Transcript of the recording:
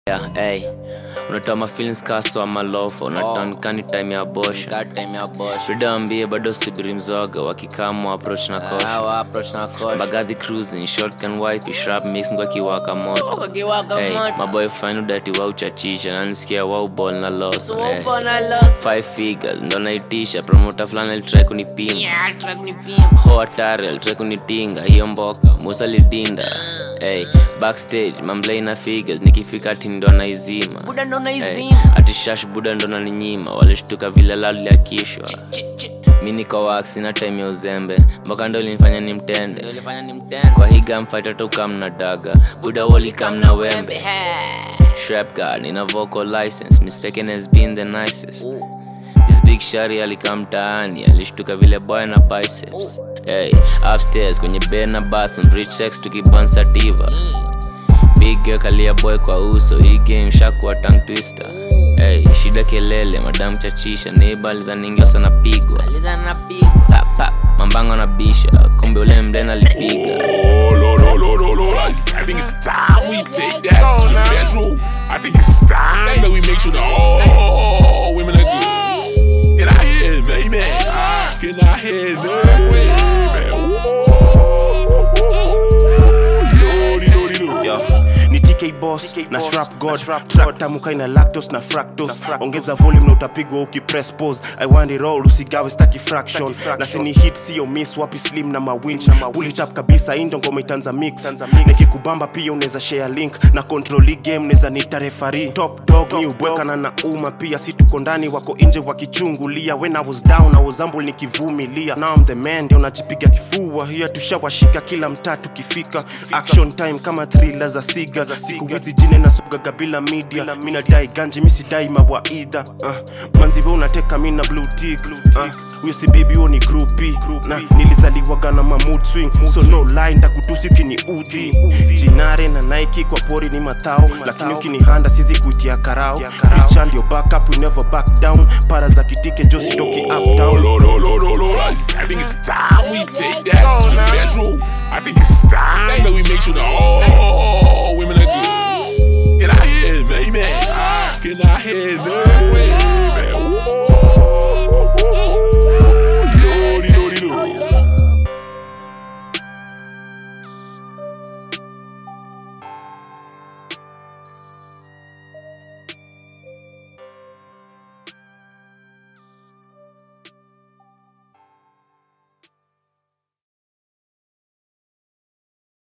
Yeah, hey. unatoa mafeelings kaso ama lofa unatankani time ya bosha Got time ya bosh. tudaambie bado subiri mzoga wakikamwa approach na kosha Hawa approach na kosh. bagadhi cruising shotgun wife shrap mix ngwa kiwaka moto Wakiwaka hey, moto. maboy fine udati wa uchachisha nanisikia wa ubol na loso So hey. uko na loss. five figures ndo naitisha promota fulani alitrai kunipima Yeah, track ni pimp. ho hatari alitrai kunitinga hiyo mboka musa lidinda hey, backstage mamblei na figures nikifika ati ndo naizima Buda ndo hey, naizima. ati shash buda ndo naninyima walishtuka vile laliakishwa Chi- chi. mi niko wax na time ya uzembe mpaka ndo linifanya ni mtende Ndio ilifanya ni mtende. kwa hii gamfight tukam na daga buda walikam na wembe Hey. Shrap guard nina vocal license mistaken has been the nicest Ooh. This big shari alikaa mtaani alishtuka vile boy na biceps hey, upstairs kwenye bed na bathroom rich sex tukibansa diva big girl kalia boy kwa uso hii game shakuwa tongue twister hey, shida kelele madam chachisha neiba alidhaningia sana pigwa Alidha na piga. pa, pa, mambango na bisha kumbe ule mden alipiga Oh, Lord, Lord, Lord, Lord, Lord. I I think it's time we take that to the bedroom. I think it's time that we make sure that all women are good. Get out here, baby. Get out here, baby. Yo, ni TK boss na shrap god track tamukai na lactose na fractose ongeza volume na utapigwa ukipress pause i want it all usigawe staki fraction na sini hit sio miss wapi slim na mawinch pull it up kabisa indo ngoma itanza mix nikikubamba pia unaweza share link na control hii game neza nita referee top dog ni ubwekana na uma pia si tuko ndani wako nje wakichungulia when i was down i was humble nikivumilia now i'm the man ndio najipiga kifua hiya tushawashika kila mtaa tukifika action time kama thriller za siga siku hizi jine nasugaga bila media mi nadai ganji mi sidai mawaidha uh, manziwe unateka mi na blue tick uh, huyo si bibi huo ni grupi na nilizaliwaga na mamood swing so no lie ntakutusi ukiniudhi jinare na nike kwa pori ni matao lakini ukinihanda sizi kuitia karao richa ndio backup we never back down para za kitike jositoki Oh, uptown Lord, Lord, Lord, Lord, Lord. I I think it's time we take that to the bedroom. I think it's time that we make sure that all